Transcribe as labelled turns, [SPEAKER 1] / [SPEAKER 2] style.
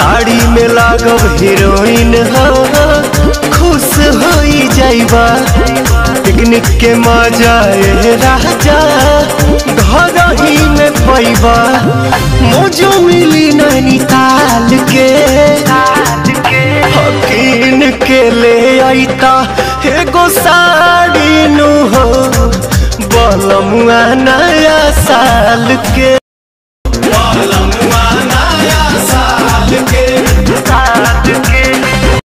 [SPEAKER 1] साड़ी में लागब हीरोइन हो खुश हो जाइबा पिकनिक के मजा ए राजा घर ही में पैबा मौजो मिली नैनीताल के हकीन के ले आईता एगो साड़ी नु हो बलमुआ नया साल के